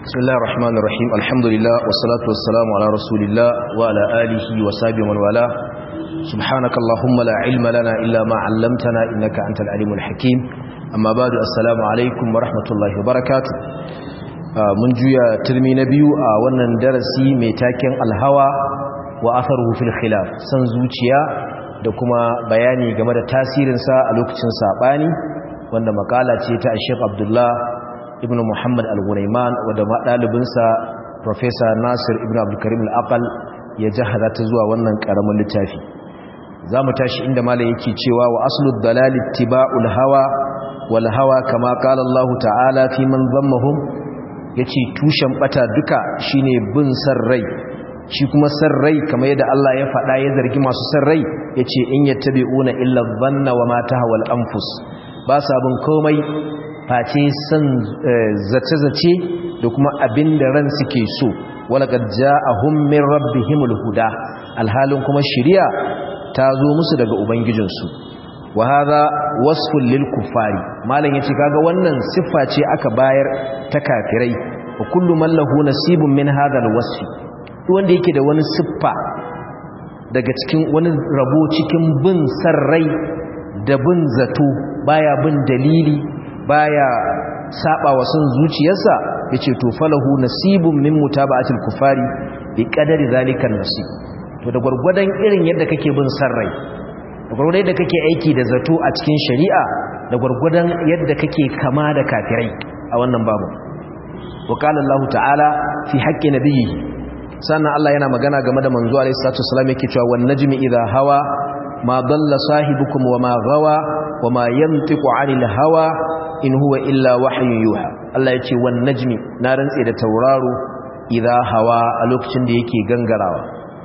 بسم الله الرحمن الرحيم الحمد لله والصلاة والسلام على رسول الله وعلى آله وصحبه من والاه سبحانك اللهم لا علم لنا إلا ما علمتنا إنك أنت العليم الحكيم أما بعد السلام عليكم ورحمة الله وبركاته mun juya turmi na biyu a wannan darasi mai taken alhawa wa atharuhu fil khilaf san zuciya da kuma bayani game da tasirinsa a lokacin sabani wanda makala ce ta Sheikh Abdullah ibn Muhammad Al-Ghurayman wanda ɗalibinsa Professor Nasir ibn Abdul Karim Al-Aqal ya jahaza ta zuwa wannan karamin littafi zamu tashi inda malai yake cewa wa aslu dalal ittiba'ul hawa wal hawa kama qala Allah ta'ala fi man dhammahum yace tushen bata duka shine bin san rai shi kuma san rai kamar yadda Allah ya faɗa ya zargi masu san rai yace in yattabi'una illa dhanna wa ma tahawal anfus ba sa bin komai face san zace-zace da kuma abin da ran suke so walaqad ja'ahum min rabbihimul huda alhalin kuma shiriya ta zo musu daga ubangijinsu wa hadha wasfun lil kuffari malam yace kaga wannan siffa ce aka bayar ta kafirai wa kullu man lahu nasibun min hadha alwasfi wanda yake da wani siffa daga cikin wani rabo cikin bin sarrai da bin zato baya bin dalili baya saba wa son zuciyarsa yace to falahu nasibun min mutaba'atil kufari bi qadari zalikan nasib to da gurgurdan irin yadda kake bin sarrai da gurgurdan yadda kake aiki da zato a cikin shari'a da gurgurdan yadda kake kama da kafirai a wannan babu wa qala Allah ta'ala fi haqqi nabiyyi sannan Allah yana magana game da manzo alaihi salatu wasallam yake cewa wan najmi idha hawa ma dalla sahibukum wa ma gawa wa ma yantiqu 'anil hawa in huwa illa wahyun yuha Allah yace wan najmi na rantse da tauraro idha hawa a lokacin da yake gangarawa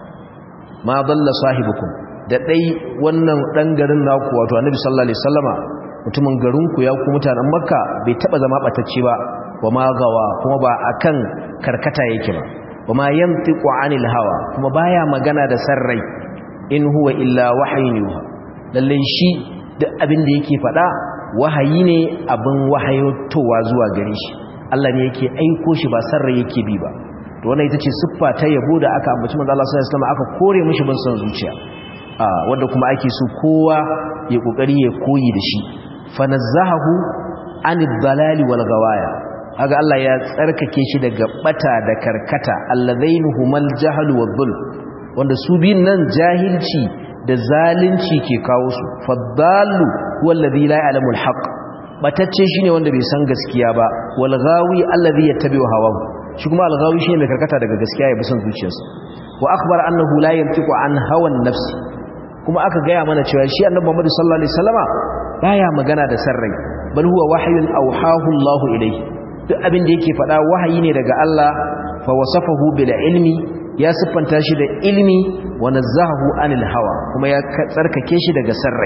ma dalla sahibukum da dai wannan dan garin naku wato Annabi sallallahu alaihi wasallama mutumin garin ku ya ku mutanen Makka bai taba zama batacce ba wa ma gawa kuma ba akan karkata yake ba wa ma yantiqu 'anil hawa kuma baya magana da sarrai in huwa illa wahayin yuha lalle shi duk abin da yake faɗa wahayi ne abin wahayotowa zuwa gare shi Allah ne yake aiko shi ba sarra yake bi ba to wannan ita ce siffa ta yabo da aka ambaci manzo Allah sallallahu alaihi wasallam aka kore mishi bin son zuciya a wanda kuma ake so kowa ya kokari ya koyi da shi fanazzahu anid dalali wal gawaya kaga Allah ya tsarkake shi daga bata da karkata allazainuhumal jahlu wad dhulm wanda su biyun nan jahilci da zalunci ke kawo su faddalu wallazi la ya'lamu alhaq batacce shine wanda bai san gaskiya ba wal ghawi allazi yattabi'u hawahu shi kuma al ghawi shine mai karkata daga gaskiya ya bi son zuciyarsa wa akhbara annahu la yantiqu an hawan nafsi kuma aka gaya mana cewa shi annabi Muhammad sallallahu alaihi wasallama baya magana da sarrai bal huwa wahyun awhahu Allahu ilayhi duk abin da yake faɗa wahayi ne daga Allah fa wasafahu bil ilmi ya siffanta shi da ilmi wa nazzahu anil hawa kuma ya tsarkake shi daga sarrai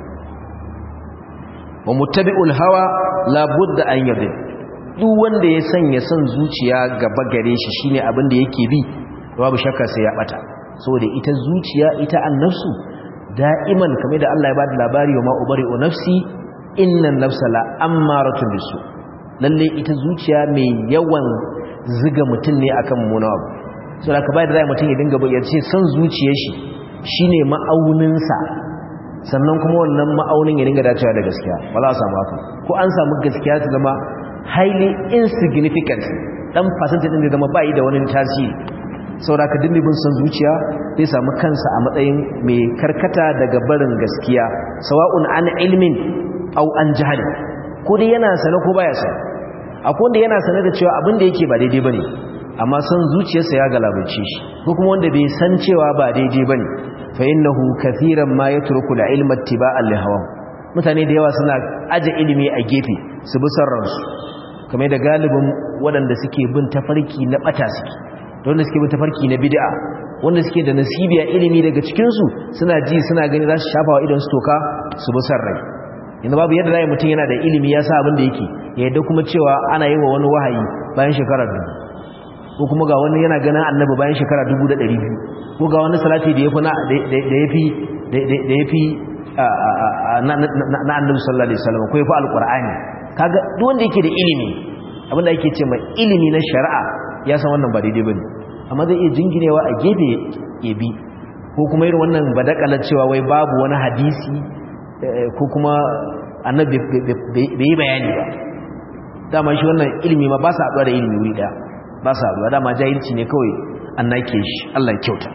wa muttabi'ul hawa la budda an yabi duk wanda ya sanya son zuciya gaba gare shi shine abin da yake bi babu shakka sai ya bata saboda ita zuciya ita annafsu da'iman kamar da Allah ya bada labari wa ma ubari'u nafsi innan nafsa la ammaratun bisu lalle ita zuciya mai yawan ziga mutum ne akan munawa so da ka bai da zai mutum ya dinga ya ce son zuciyar shi shine ma'auninsa sannan kuma wannan ma'aunin ya dinga dacewa da gaskiya ba za a samu haka ko an samu gaskiya ta zama highly insignificant dan fasanta din da zama bai da wani tasiri saboda ka dinga bin son zuciya zai samu kansa a matsayin mai karkata daga barin gaskiya sawa'un an ilmin au an jahali ko dai yana sane ko baya sane akwai wanda yana sane da cewa abin da yake ba daidai bane amma san zuciyarsa ya galabace shi ko kuma wanda bai san cewa ba daidai bane fa innahu kathiran ma yatruku al-ilma ittiba'an li hawa mutane da yawa suna aje ilimi a gefe su bi sarransu kamar da galibin waɗanda suke bin tafarki na bata suke da wanda suke bin tafarki na bid'a wanda suke da nasibiya ilimi daga cikin su suna ji suna gani za su shafa wa idan su toka su bi sarrai yanzu babu yadda zai mutum yana da ilimi ya sa abin da yake ya yadda kuma cewa ana yi wa wani wahayi bayan shekara dubu ko kuma ga wani yana ganin annabi bayan shekara dubu da ɗari biyu ko ga wani salati da ya fi da ya fi na annabi sallallahu alaihi wasallam ko ya fi alƙur'ani kaga duk wanda yake da ilimi abinda ake ce mai ilimi na shari'a ya san wannan ba daidai bane amma zai iya jinginewa a gefe ya bi ko kuma irin wannan badakalar cewa wai babu wani hadisi ko kuma annabi bai yi bayani ba dama shi wannan ilimi ma ba sa haɗuwa da ilimi wuri ɗaya ba sa haɗuwa dama jahilci ne kawai an nake shi Allah kyauta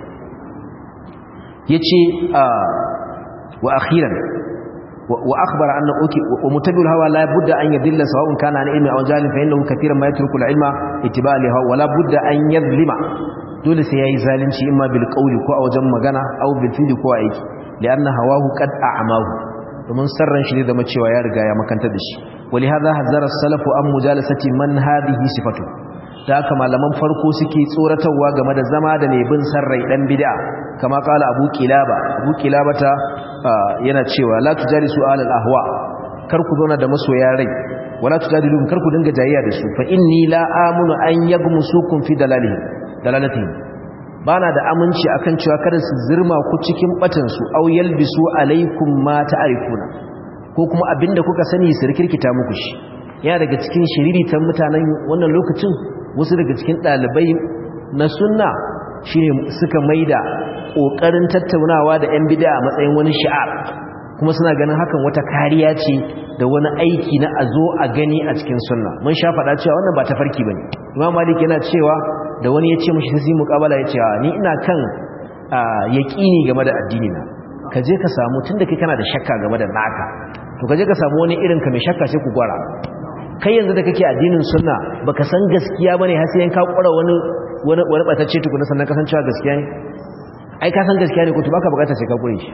ya ce wa akhiran wa akhbara anna uki wa mutabi'ul hawa la budda an yadilla sawa'un kana an ilmi aw jahilin fa innahu katiran ma yatruku al-ilma ittiba'a li hawa la budda an yadlima dole sai yayi zalunci imma bil qawli ko a wajen magana aw bil fi'li ko aiki li'anna hawahu qad a'mahu domin sarran shi ne zama cewa ya riga ya makanta da shi wali hadha hazara salafu an mujalasati man hadhihi sifatu da haka malaman farko suke tsoratarwa game da zama da mai bin sarrai dan bid'a kama kala abu kilaba abu kilabata yana cewa la tujalisu alal ahwa kar ku zauna da masoya rai wala tujadilu kar ku dinga jayayya da su fa inni la amunu an yagmusukum fi dalalihim dalalatihim bana da aminci akan cewa kada su zirma ku cikin batan su aw yalbisu alaikum ma ta'rifuna ko kuma abinda kuka sani su rikirkita muku shi ya daga cikin shiriritan mutanen wannan lokacin wasu daga cikin dalibai na sunna shine suka maida kokarin tattaunawa da yan bid'a a matsayin wani shi'ar kuma suna ganin hakan wata kariya ce da wani aiki na azo a gani a cikin sunna mun sha faɗa cewa wannan ba tafarki bane imam malik yana cewa da wani ya ce mashi sai muqabala ya ce ni ina kan yaqini game da addini na ka je ka samu tunda kai kana da shakka game da naka to ka je ka samu wani irin ka mai shakka sai ku gwara kai yanzu da kake addinin sunna baka san gaskiya bane har sai ka kura wani wani wani batacce tukuna sannan kasancewa gaskiya ne ai ka san gaskiya ne ko to baka bukata sai ka kure shi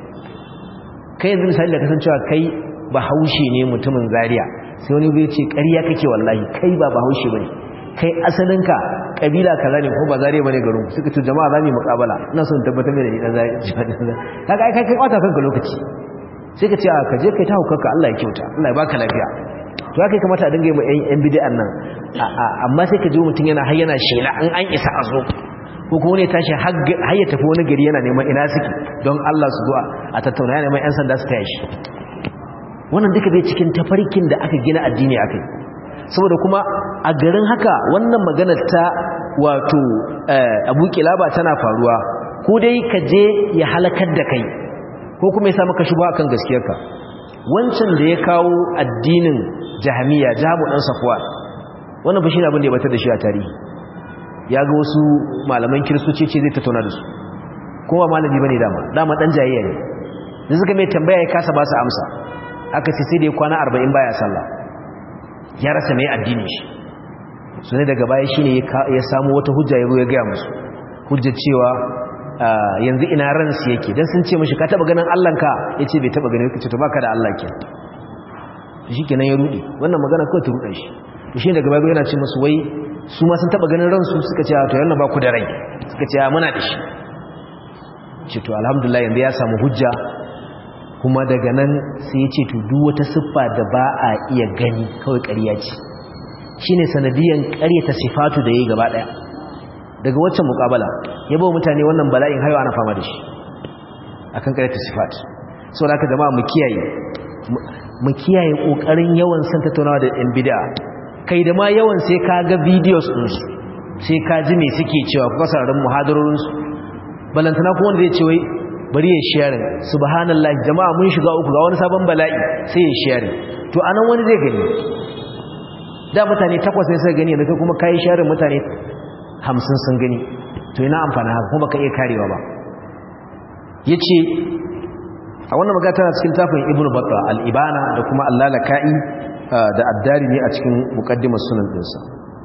kai yanzu misali da kasancewa kai bahaushe ne mutumin zaria sai wani bai ce ƙarya kake wallahi kai ba bahaushe bane kai asalinka kabila kaza ne ko ba zaria bane garin suka ce jama'a za mu yi muƙabala ina son tabbatar da ni dan zaria kaga ai kai kai kwata kanka lokaci sai ka ce a ka je kai ta hukarka Allah ya kyauta Allah ya baka lafiya to haka kamata a dinga yi ma yan bid'an nan amma sai ka ji mutum yana har yana shela an an isa a zo ko kuma ne tashi har ya tafi wani gari yana neman ina suke don Allah su zuwa a tattauna yana neman yan sanda su taya shi wannan duka bai cikin tafarkin da aka gina addini akai saboda kuma a garin haka wannan maganar ta wato abu kilaba tana faruwa ko dai ka je ya halakar da kai ko kuma ya sa maka shubha akan gaskiyarka wancan da ya kawo addinin jahamiya jahamu dan safwa wannan bashi abin da ya batar da shi a tarihi ya ga wasu malaman kiristoci ce zai tattauna da su kowa malami bane dama dama dan jayayya ne da suka mai tambaya ya kasa ba su amsa aka ce sai da ya kwana 40 baya sallah ya rasa mai addinin shi su ne daga baya shine ya samu wata hujja ya zo ya gaya musu hujjar cewa yanzu ina ransu yake dan sun ce mashi ka taba ganin Allahnka yace bai taba ganin kace to baka da Allah ke shi kenan ya rudi wannan magana kawai ta ruɗa shi to shi daga babu yana ce musu wai su ma sun taba ganin ransu suka ce to yana ba ku da rai suka ce muna da shi ce to alhamdulillah yanzu ya samu hujja kuma daga nan sai ya ce to duk wata siffa da ba a iya gani kawai ƙarya ce shine sanadiyan ƙaryata sifatu da yayi gaba daya daga waccan mukabala ya bawa mutane wannan bala'in hayo ana fama da shi akan karyata sifat sau da aka jama'a mu kiyaye mu kiyaye kokarin yawan san tattaunawa da yan bid'a kai da ma yawan sai ka ga videos din su sai ka ji me suke cewa kuma sararin muhadarorin su balantana kuma wanda zai ce wai bari ya share subhanallahi jama'a mun shiga uku ga wani sabon bala'i sai ya share to anan wani zai gani da mutane takwas ne suka gani yanzu kuma kai share mutane hamsin sun gani to ina amfani haka kuma ka iya karewa ba ya ce a wannan magana tana cikin tafin ibn batta al'ibana da kuma allalaka'i da addari ne a cikin mukaddimar sunan ɗinsa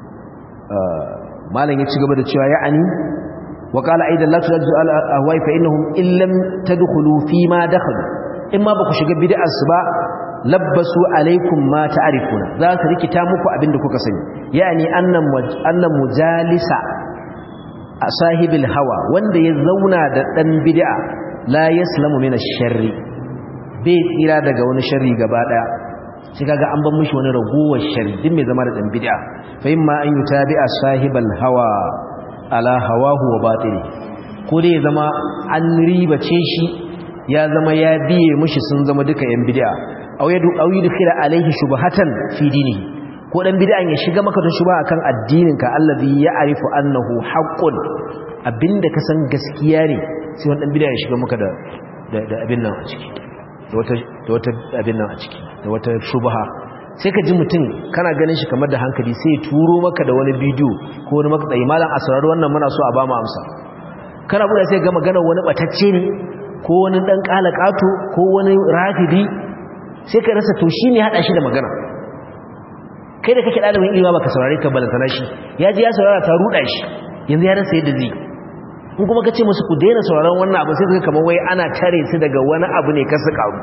malam ya ci gaba da cewa ya'ani wa qala aidan la tujadu al ahwai fa innahum illam tadkhulu fi ma dakhalu in ma baku shiga bid'ar su ba labbasu alaikum ma ta'rifuna za su rikita muku abinda kuka sani yani annan annan mujalisa a sahibil hawa wanda ya zauna da dan bid'a la yaslamu min ash-sharri bai tsira daga wani sharri gaba daya shi kaga an ban mishi wani ragowar sharri din mai zama da dan bid'a fa imma an yutabi'a sahibal hawa ala hawahu wa batili ko dai ya zama an ribace shi ya zama ya biye mishi sun zama duka yan bid'a aw yadu aw yudkhila alayhi shubhatan fi dinihi ko ko dan bid'an ya shiga maka da shubha akan addininka allazi ya'rifu annahu haqqun abinda ka san gaskiya ne sai wani dan bid'a ya shiga maka da da abin nan a ciki da wata da wata abin nan a ciki da wata shubha sai ka ji mutum kana ganin shi kamar da hankali sai ya turo maka da wani bidiyo ko wani makatsayi malam a saurari wannan muna so a ba mu amsa kana buɗe sai ga magana wani batacce ne ko wani dan kalakato ko wani rafidi sai ka rasa to shine hada shi da magana kai da kake dalibin ilimi baka saurare ka balantana shi ya ji ya saurara ta ruda shi yanzu ya rasa yadda zai in kuma kace musu ku daina sauraron wannan abu sai kaga kamar wai ana tare su daga wani abu ne kasu karu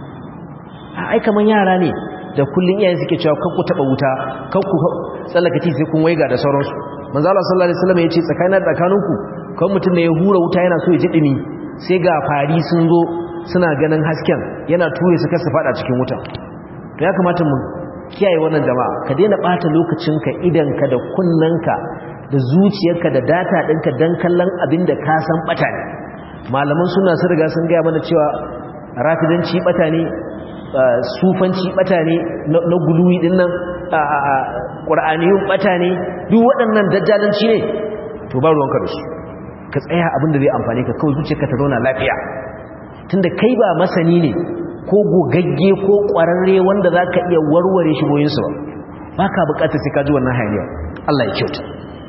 ai kaman yara ne da kullun iyayen suke cewa kanku taba wuta kanku tsallakaci sai kun waiga da sauransu manzo Allah sallallahu alaihi wasallam yace tsakanin tsakaninku kan mutum ne ya hura wuta yana so ya ji dumi sai ga fari sun zo suna ganin hasken yana ture su kasa fada cikin wuta to ya kamata mu kiyaye wannan jama'a ka daina bata lokacinka idanka da kunnanka da zuciyarka da data ɗinka don kallon abin da ka san bata ne malaman suna sun riga sun gaya mana cewa rafidanci bata ne sufanci bata ne na guluwi din nan ƙur'aniyun bata ne duk waɗannan dajjalanci ne to ba ruwanka da su ka tsaya abin da zai amfani ka kawai zuciyarka ta zauna lafiya tunda kai ba masani ne ko gogagge ko ƙwararre wanda za ka iya warware shigoyinsu ba ba ka bukatar sai ka ji wannan hayaniya Allah ya kyauta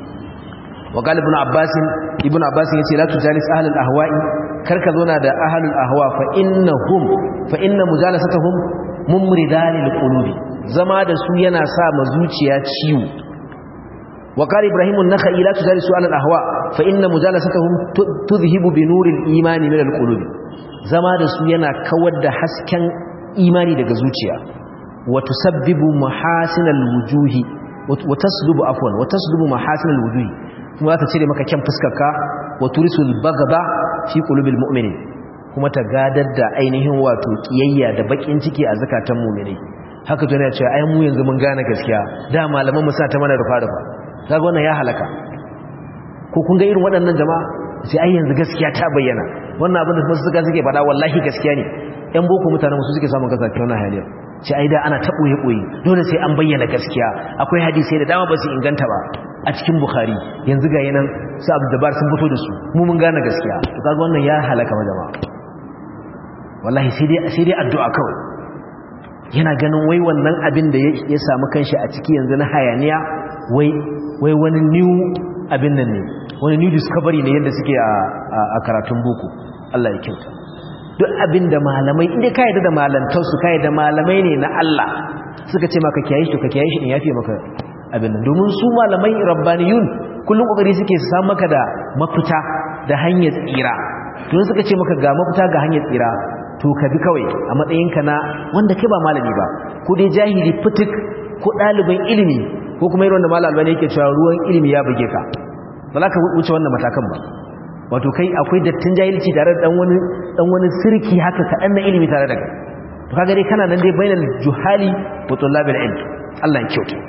wa qala ibn abbas ibn abbas yace la tujalis ahlul ahwa'i karka zauna da ahlul ahwa fa innahum fa inna mujalasatuhum mumridan lil qulubi zama da su yana sa ma zuciya ciwo wa qala ibrahim an-nakhai la tujalisu ahlul ahwa fa inna mujalasatuhum tudhhibu bi nuril imani min al qulubi zama da su yana kawar da hasken imani daga zuciya wa tusabbibu mahasinal wujuhi wa taslubu afwan wa taslubu mahasinal wujuhi kuma za ta cire maka kyan fuskarka wa turisul bagaba fi qulubil mu'minin kuma ta gadar da ainihin wato kiyayya da bakin ciki a zakatan mu'minai haka to ne cewa ai mu yanzu mun gane gaskiya da malaman mu sa ta mana rufa rufa kaga wannan ya halaka ko kun ga irin waɗannan jama'a sai ai yanzu gaskiya ta bayyana wannan abin da kuma suka suke faɗa wallahi gaskiya ne ƴan boko mutanen su suke samun kasa wannan haliyar ce ai da ana ta boye boye dole sai an bayyana gaskiya akwai hadisi da dama ba su inganta ba a cikin bukhari yanzu ga yanan su abu dabar sun fito da su mu mun gane gaskiya to kaga wannan ya halaka ma jama'a wallahi sai dai sai dai addu'a kawai yana ganin wai wannan abin da ya samu kanshi a ciki yanzu na hayaniya wai wai wani new abin nan ne wani new discovery ne yadda suke a karatun boko Allah ya kyauta duk abin da malamai inda ka yadda da malantarsu ka yadda malamai ne na Allah suka ce maka kiyaye shi to ka kiyaye shi din yafi maka abin nan domin su malamai rabbaniyun kullum kokari suke su samu maka da mafita da hanyar tsira to suka ce maka ga mafita ga hanyar tsira to ka bi kawai a matsayinka na wanda kai ba malami ba ko dai jahili fitik ko ɗaliban ilimi ko kuma irin wanda malam albani yake cewa ruwan ilimi ya buge ka ba za ka wuce wannan matakan ba wato kai akwai dattin jahilci tare da dan wani dan wani sirki haka kaɗan na ilimi tare da kai to kaga dai kana nan dai bainal juhali wa tullabil ilm Allah ya kyauta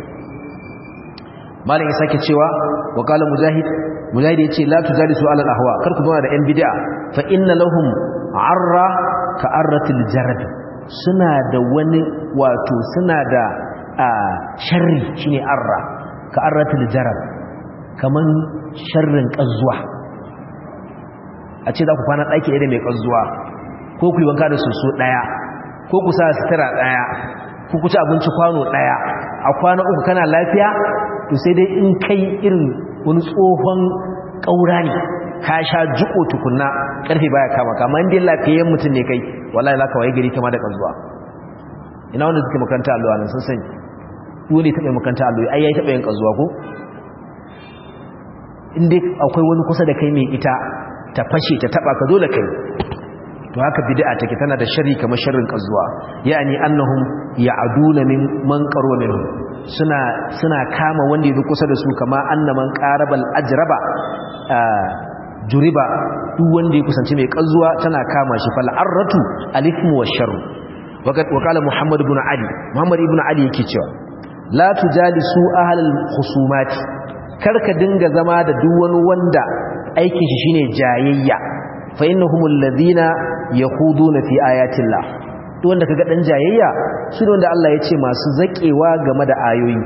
malam ya sake cewa wa qala mujahid mujahid yace la tujalisu ala al ahwa kar ku zauna da yan bid'a fa inna lahum arra ka arratil jarad suna da wani wato suna da sharri shine arra ka arratil jarad kaman sharrin kazzuwa a ce za ku kwana ɗaki ɗaya da mai kazzuwa ko ku yi wanka da soso ɗaya ko ku sa sutura ɗaya ko ku ci abinci kwano ɗaya a kwana uku kana lafiya to sai dai in kai irin wani tsohon ƙaura ne ka sha jiko tukunna ƙarfe baya kama kama inda lafiyayyen mutum ne kai wallahi za ka waye gari kama da ƙazuwa ina wanda suke makaranta allo nan sun sani dole taɓa makaranta allo ai yayi taɓa yin ƙazuwa ko inda akwai wani kusa da kai mai ita ta fashe ta taɓa ka dole kai to haka bid'a take tana da sharri kamar sharrin ƙazuwa yani annahum ya'duna min man qarwa minhum suna suna kama wanda yake kusa da su kama annaman qarabal ajraba juriba duk wanda ya kusanci mai kanzuwa tana kama shi fal arratu alithmu washarr waqad waqala muhammad ibn ali muhammad ibn ali yake cewa la tujalisu ahlal khusumat karka dinga zama da duk wani wanda aikin shi shine jayayya fa innahumul ladina yakhuduna fi ayatillah duk wanda kaga dan jayayya su ne wanda Allah ya ce masu zakewa game da ayoyi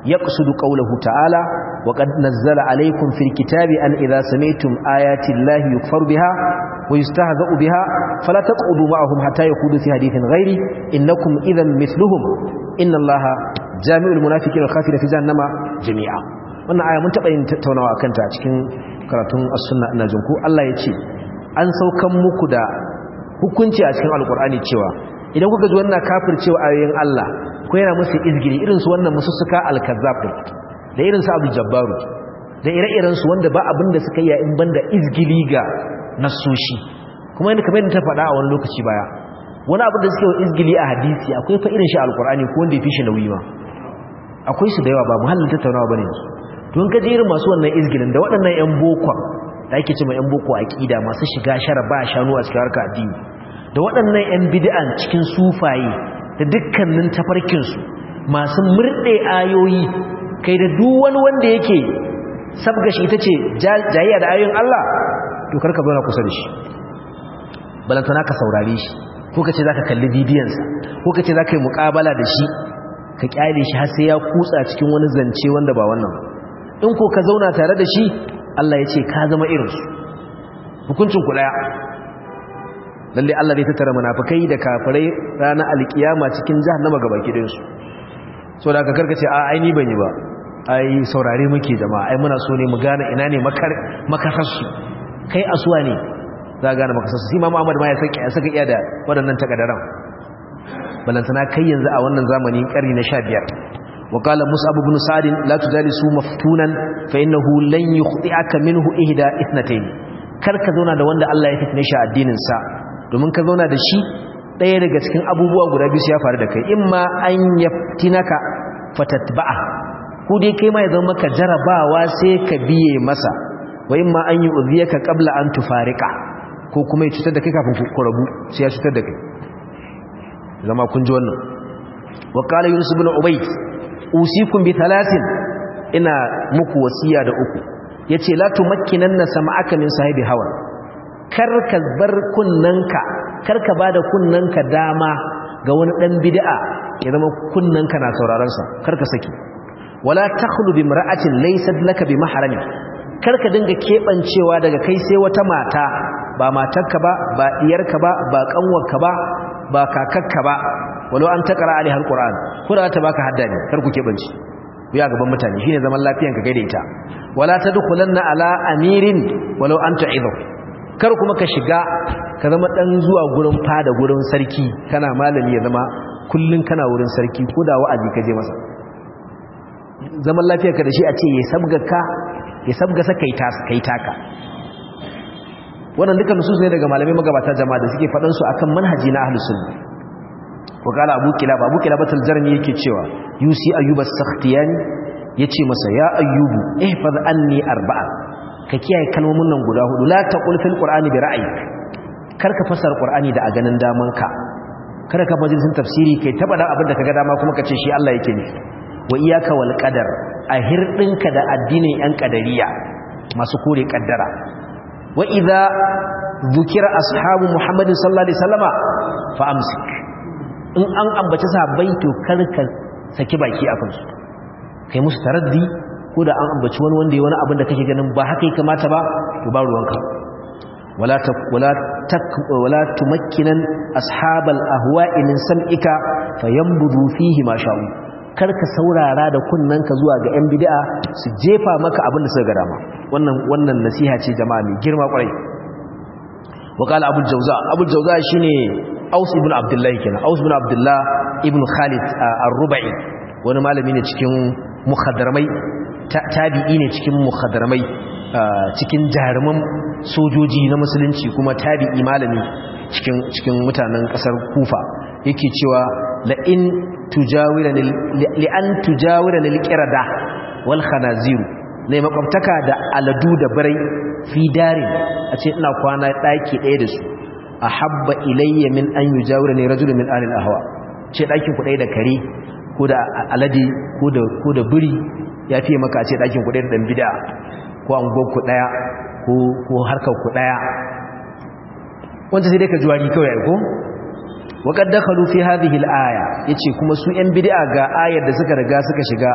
يقصد قوله تعالى وقد نزل عليكم في الكتاب أن إذا سمعتم آيات الله يكفر بها ويستهزأ بها فلا تقعدوا معهم حتى يقودوا في حديث غيري إنكم إذا مثلهم إن الله جامع المنافقين والخافرين في جهنم جميعا wannan aya mun taɓa yin tattaunawa a kanta a cikin karatun as-sunna ina jin ku Allah ya ce an saukan muku da hukunci a cikin alkur'ani cewa idan kuka ji wannan kafircewa ayoyin Allah ko yana musu izgiri irin su wannan musussuka al-kazzab da irin su Abu Jabbaru da ire-iren su wanda ba abin da suka yi in banda izgili ga nasoshi kuma yadda kamar yadda ta faɗa a wani lokaci baya wani abu da suke wa izgili a hadisi akwai fa irin shi alkur'ani ko wanda ya fi shi nauyi ma akwai su da yawa ba muhallin tattaunawa bane yanzu don ka irin masu wannan izgilin da waɗannan yan bokon da ake cewa yan boko aqida masu shiga shara ba shanu a cikin harka addini da waɗannan yan bid'an cikin sufaye da dukkanin tafarkin su masu murde ayoyi kai da duk wani wanda yake sabga shi ita ce jayayya da ayoyin Allah to karka zo na kusa da shi balantana ka saurare shi ko ka ce zaka kalli bidiyon sa ko ka ce zaka yi muƙabala da shi ka kyale shi har sai ya kutsa cikin wani zance wanda ba wannan in ko ka zauna tare da shi Allah ya ce ka zama irinsu hukuncin ku daya lalle Allah zai tattara munafikai da kafirai ranar alkiyama cikin jahannama gaba gidan su so da ka karkace a ai ni ban yi ba ai saurare muke jama'a ai muna so ne mu gane ina ne makar makasarsu kai asuwa ne za ka gane makasarsu sai Imam Ahmad ma ya saka ya saka iya da waɗannan takaddaran balantana kai yanzu a wannan zamani ƙarni na 15 وقال مصعب بن سعد لا تجالسوا مفتونا فإنه لن يخطئك منه إهدى اثنتين karka zauna da wanda Allah ya fitne shi addinin sa domin ka zauna da shi ɗaya daga cikin abubuwa guda biyu ya faru da kai imma an yaftinaka fatatba'a ko dai kai ma ya zama maka jarabawa sai ka biye masa wa imma an yu'dhiyaka qabla an tufarika ko kuma ya cutar da kai kafin ku rabu sai ya cutar da kai zama kun ji wannan wa qala yunus ibn ubayd usikum bi thalathin ina muku wasiya da uku yace la tumakkinanna sam'aka min sahibi hawa karka bar kunnanka karka bada kunnanka dama ga wani dan bid'a ya zama kunnanka na sauraron sa karka saki wala takhlu bi imra'atin laysat laka bi mahrami karka dinga kebancewa daga kai sai wata mata ba matarka ba ba diyarka ba ba kanwarka ba ba kakakka ba walau an takara alaiha alquran ko da ta baka hadda ne kar ku kebanci ku ya gaban mutane shine zaman lafiyanka gaida ita wala tadkhulanna ala amirin walau an ta'idu kar kuma ka shiga ka zama dan zuwa gurin fada gurin sarki kana malami ya zama kullun kana wurin sarki ko da wa'azi ka je masa zaman lafiyarka da shi a ce ya sabga ka ya sabga sa kai ta kai taka wannan duka nusus ne daga malamai magabata jama'a da suke faɗan su akan manhaji na ahlus sunna wakala abu kilab abu kilab al-jarmi yake cewa yusi ayyub as-sakhtiyani yace masa ya ayyubu ihfaz anni arba'a ka kiyaye kalmomin nan guda hudu la taqul fil qur'ani bi ra'yik karka fasara qur'ani da a ganin daman ka kada ka majalisin tafsiri kai taba da abin da kaga dama kuma kace shi Allah yake ne wa iyyaka wal qadar a hirdinka da addinin yan qadariya masu kore kaddara wa idza dhukira ashabu muhammadin sallallahu alaihi wasallama fa amsik in an ambaci sahabbai to karka saki baki a kansu kai musu taraddi ko da an ambaci wani wanda ya wani abin da kake ganin ba haka ya kamata ba to ba ruwanka wala ta wala tak wala tumakkinan ashabal ahwa'i min sam'ika fayanbudu fihi ma sha'u karka saurara da kunnanka zuwa ga yan bid'a su jefa maka abin da suka ga dama wannan wannan nasiha ce jama'a mai girma kwarai وقال ابو الجوزاء ابو الجوزاء shine Aus ibn Abdullah kenan Aus ibn Abdullah ibn Khalid ar-Rubai wani malami ne cikin mukhaddaramai tabi'i ne cikin mukhaddaramai cikin jaruman sojoji na musulunci kuma tabi'i malami cikin cikin mutanen kasar Kufa yake cewa la in tujawirani li an tujawirani al-qirada wal khanazir ne makwabtaka da aladu da barai fi darin a ce ina kwana daki ɗaya da su ahabba ilayya min an yujawira ne rajulun min ahli al-ahwa ce dakin ku ɗaya da kare ko da alade ko da ko da buri ya fiye maka a ce dakin ku ɗaya da dan bid'a ko angon ku ɗaya ko ko harkar ku ɗaya wanda sai dai ka juwari kawai ai ko وقد دخلوا في هذه الآية yace kuma su ƴan bid'a ga ayar da suka riga suka shiga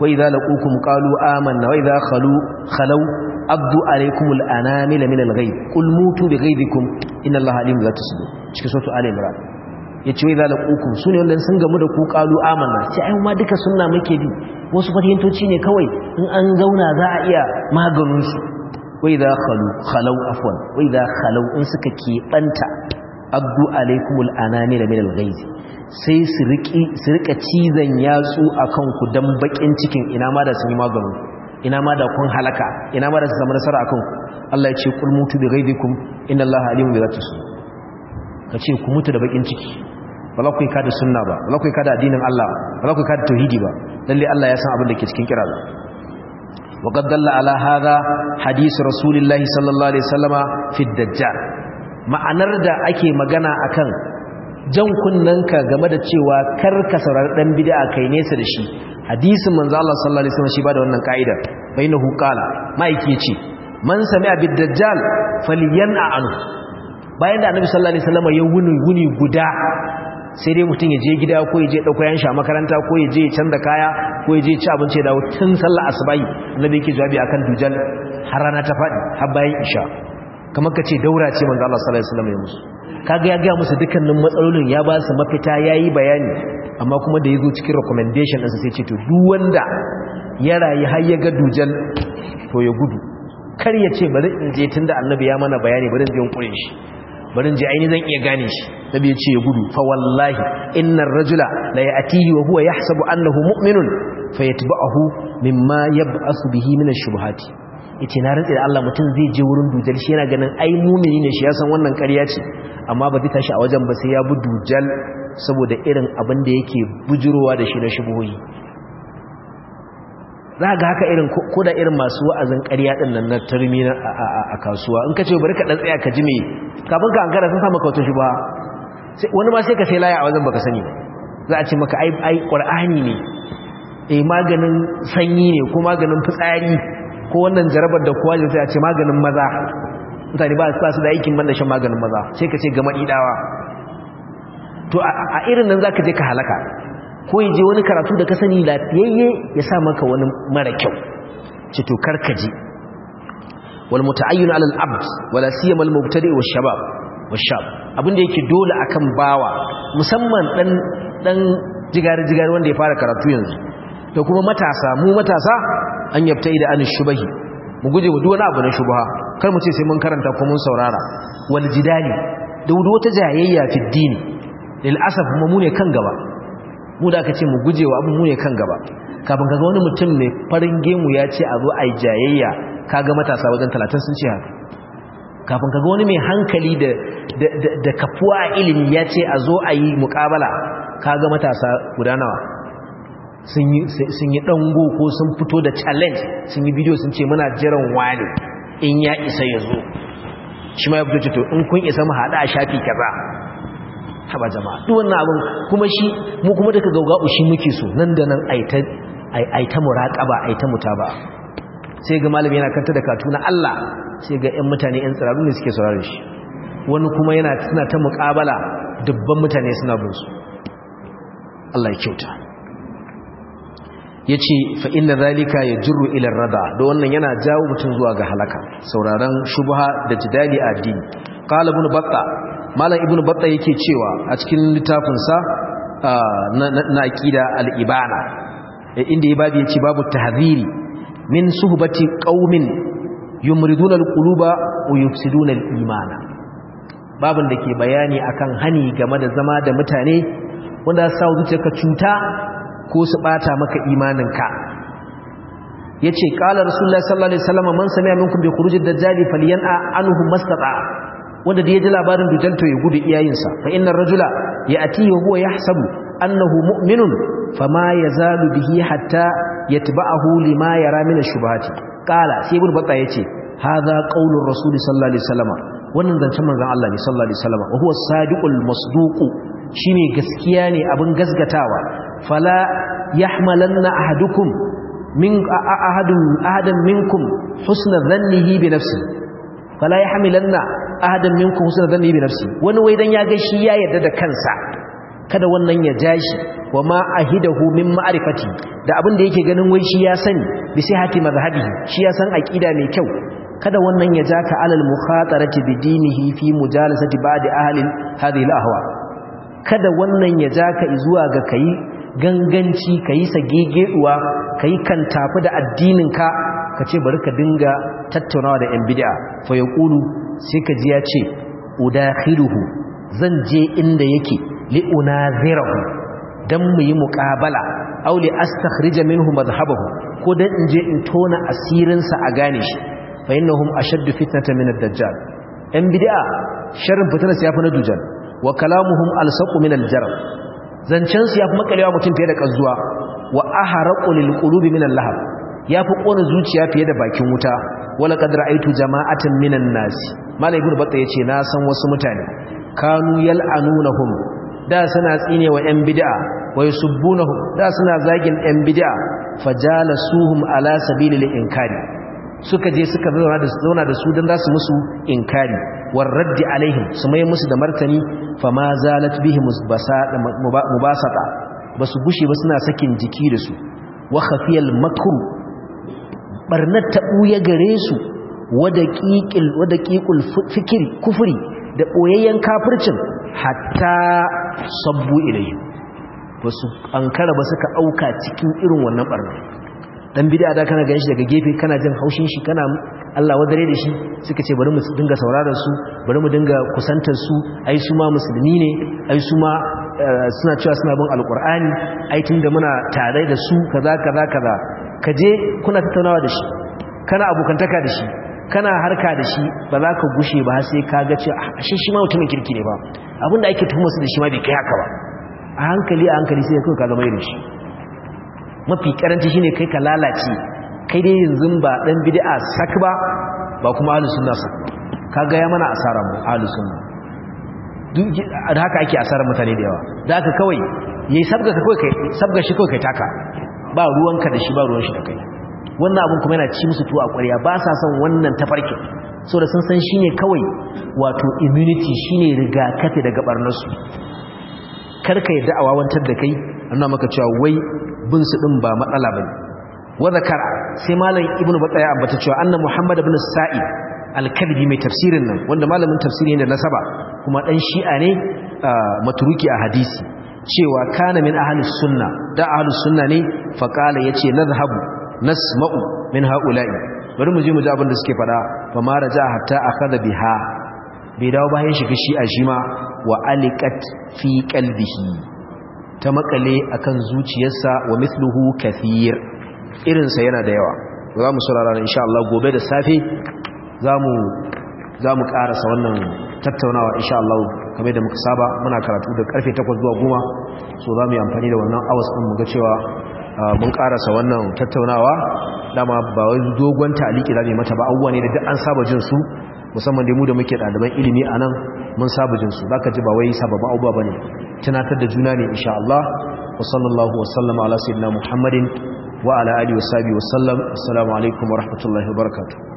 wa idza laqukum qalu amanna wa idza khalu khalu abdu alaykumul anamila min al-ghayb qul mutu bi ghaydikum inna allaha alimun bi sudur cikin suratu ali imran yace wa idza laqukum sune wanda sun gamu da ku qalu amanna sai ai ma duka sunna muke bi wasu fatiyantoci ne kawai in an zauna za a iya maganin su wa idza khalu khalu afwan wa idza khalu in suka keɓanta abdu alaikumul anamila min al-ghayz sai su rika cizon yatsu a kanku don bakin cikin ina ma da sun yi maganin ina ma da kun halaka ina ma da su zama nasara a kanku Allah ya ce kul mutu bi ghaibikum inna Allah alimun bi zati su ka ce ku mutu da bakin ciki ba za ku yi kada sunna ba ba za ku yi kada addinin Allah ba za ku yi kada tauhidi ba lalle Allah ya san abin da ke cikin kira ba وقد دل على هذا حديث رسول الله صلى الله عليه وسلم في الدجال ma'anar da ake magana akan jan kunnanka game da cewa kar ka saurari dan bid'a kai nesa da shi hadisin manzo Allah sallallahu alaihi wasallam shi ba da wannan kaidar bainahu qala maiki yace man sami'a bid dajjal falyan'a anhu bayan da annabi sallallahu alaihi wasallam ya wuni wuni guda sai dai mutum ya je gida ko ya je dauko yan sha makaranta ko ya je ya canza kaya ko ya je ci abinci ya dawo tun sallar asubahi annabi yake jawabi akan dujal har rana ta fadi har bayan isha kamar ka ce daura ce manzo Allah sallallahu alaihi wasallam ya musu kaga ya ga musu dukkanin matsalolin ya ba su mafita yayi bayani amma kuma da yazo cikin recommendation din sai ce to duk wanda ya rayu har ya ga dujal to ya gudu kar ya ce bari in je tunda annabi ya mana bayani bari in je in kure shi bari in je aini zan iya gane shi nabi ya ce ya gudu fa wallahi innar rajula la ya'tihi wa huwa yahsabu annahu mu'minun fayatba'uhu mimma yab'asu bihi min ash-shubuhati yace na rantsi da Allah mutum zai je wurin dujal shi yana ganin ai mumini ne shi ya san wannan ƙarya ce amma ba zai tashi a wajen ba sai ya bi dujal saboda irin abin da yake bujurowa da shi na shubuhoyi za ga haka irin ko da irin masu wa'azin ƙarya din nan na turmi a kasuwa in ka ce bari ka dan tsaya ka ji me kafin ka ankara sun samu kautar shubha wani ma sai ka sai laya a wajen baka sani ba za a ce maka ai ai qur'ani ne eh maganin sanyi ne ko maganin fitsari ko wannan jarabar da kowa sai a ce maganin maza mutane ba su da aikin banda shan maganin maza sai ka ce ga maɗiɗawa to a irin nan za ka je ka halaka ko yi je wani karatu da ka sani lafiyayye ya sa maka wani mara kyau ce to karkaji wal muta'ayyun ala al-abd wala siyama al-mubtadi wa shabab wa shab abinda yake dole akan bawa musamman dan dan jigari jigari wanda ya fara karatu yanzu da kuma matasa mu matasa an yabta da an shubahi mu guje wa duk wani abu na shubha kar mu ce sai mun karanta ko mun saurara wal jidali da wata jayayya fi dini lil asaf mu ne kan gaba mu da aka ce mu guje wa abu mu ne kan gaba kafin kaga wani mutum mai farin gemu ya ce a zo ai jayayya kaga matasa wajen 30 sun ce haka kafin kaga wani mai hankali da da kafuwa ilimi ya ce a zo a yi muƙabala kaga matasa guda nawa sun yi ɗango ko sun fito da challenge sun yi bidiyo sun ce muna jiran wani in ya isa ya zo shi ma ya fito to in kun isa mu haɗa a shafi kaza haba jama'a duk wannan abin kuma shi mu kuma daga gaugau shi muke so nan da nan aita muraƙaba aita mutaba sai ga malami yana kanta da katu na Allah sai ga 'yan mutane 'yan tsirarru ne suke saurare shi wani kuma yana suna ta muƙabala dubban mutane suna bin su Allah ya kyauta ya ce fa'in da zalika ya jirru ilar rada da wannan yana jawo mutum zuwa ga halaka sauraron shubha da jidali a addini ƙala ibn batta malam ibn batta yake cewa a cikin littafinsa na aƙida al'ibana inda ya babu ya ce babu tahziri min suhbati qaumin yumriduna alquluba wa yufsiduna al-imana babin da ke bayani akan hani game da zama da mutane wanda sa zuciyarka cuta ko su bata maka imaninka yace qala rasulullahi sallallahu alaihi wasallam man sami'a minkum bi khurujid dajjali falyan'a anhu mastata wanda da ya ji labarin dujal to ya gudu iyayensa fa innar rajula ya'ti wa huwa yahsabu annahu mu'minun fama yazalu bihi hatta yatba'ahu lima yara min ash-shubuhati qala sai ibn batta yace hadha qaulur rasul sallallahu alaihi wasallam wannan zancen manzon Allah ne sallallahu alaihi wasallam wa huwa sadiqul masduq shine gaskiya ne abin gasgatawa fala yahmalanna ahadukum min ahadun ahadan minkum husna dhannihi bi nafsi fala yahmilanna ahadan minkum husna dhannihi bi nafsi wani wai dan ya ga shi ya yarda da kansa kada wannan ya jashi wa ma ahidahu min ma'rifati da abin da yake ganin wai shi ya sani bi sihhati mazhabihi shi ya san aqida mai kyau kada wannan ya ja ka alal mukhatarati bi dinihi fi mujalasati ba'di ahli hadhihi al-ahwa kada wannan ya ja ka zuwa ga kai ganganci kai sagegeduwa kai kan tafi da addinin ka kace bari ka dinga tattaunawa da yan bid'a fa yaqulu sai ka ji ya ce udakhiluhu zan je inda yake li unazirahu dan mu yi muqabala aw li astakhrija minhu madhhabahu ko dan in je in tona asirinsa a gane shi fa innahum ashaddu fitnatan min ad-dajjal yan bid'a sharrin fitnar su yafi na dujal wa kalamuhum alsaqu min al-jarab zancen su yafi makalewa mutum fiye da kazuwa wa aharaqu lil qulubi min al-lahab yafi kona zuciya fiye da bakin wuta wala qad ra'aytu jama'atan minan nas malai ibn batta yace na san wasu mutane kanu yal'anunahum da suna tsine wa yan bid'a wa yusubbunahum da suna zagin yan bid'a fajalasuhum ala sabilil inkari suka je suka zauna da zauna da su dan zasu musu inkari war raddi alaihim su mai musu da martani fama zalat bihim mubasata basu gushe ba suna sakin jiki da su wa khafiyal makru barnat ta buya gare su wada qiqil wada qiqul fikri kufri da boyayyen kafircin hatta sabbu ilayhi basu ankara ba suka auka cikin irin wannan barna dan bid'a da kana ganin shi daga gefe kana jin haushin shi kana Allah wadare da shi suka ce bari mu dinga sauraron su bari mu dinga kusantar su ai su ma musulmi ne ai su ma suna cewa suna bin alqur'ani ai tunda muna tare da su kaza kaza kaza kaje kuna tattaunawa da shi kana abokantaka da shi kana harka da shi ba za ka gushe ba sai ka ga cewa ashe shi ma mutumin kirki ne ba abinda ake tuhumar su da shi ma bai kai haka ba a hankali a hankali sai kai ka zama irin shi mafi karanci shine kai ka lalace kai dai yanzu ba dan bid'a sak ba ba kuma ahlus sunna sak kaga ya mana asara mu ahlus sunna duk da haka ake asarar mutane da yawa da haka kawai yayi sabga ka kawai kai sabga shi kawai kai taka ba ruwanka da shi ba ruwan shi da kai wannan abun kuma yana ci musu tuwo a ƙwarya ba sa son wannan tafarkin so da sun san shine kawai wato immunity shine rigakafi daga barnarsu karka yadda a wawantar da kai annan maka cewa wai bin su din ba matsala bane wa zakara sai malam ibnu bataya ambata cewa anna muhammad ibn sa'id al-kalbi mai tafsirin nan wanda malamin tafsiri ne da nasaba kuma dan shi'a ne maturuki a hadisi cewa kana min ahlus sunna da ahlus sunna ne fa qala yace nadhhabu nasma'u min haula'i bari mu je mu ji abin da suke fada fa ma raja hatta akhadha biha bai dawo bayan shiga shi'a shi ma wa alikat fi qalbihi ta makale akan zuciyarsa wa mithluhu kathir irinsa yana da yawa za mu saurara insha Allah gobe da safe zamu zamu karasa wannan tattaunawa insha Allah kamar da muka saba muna karatu da karfe 8 zuwa 10 so zamu yi amfani da wannan hours din mu ga cewa mun karasa wannan tattaunawa dama ba wai dogon taliki zamu mata ba abubuwa ne da duk an saba jin su musamman dai mu da muke ɗaliban ilimi a nan mun saba jin su zaka ji ba wai sababbin abubuwa bane tunatar da juna ne insha Allah wa sallallahu wa sallama ala sayyidina Muhammadin wa ala alihi wa sahbihi wa sallam assalamu alaikum wa rahmatullahi wa barakatuh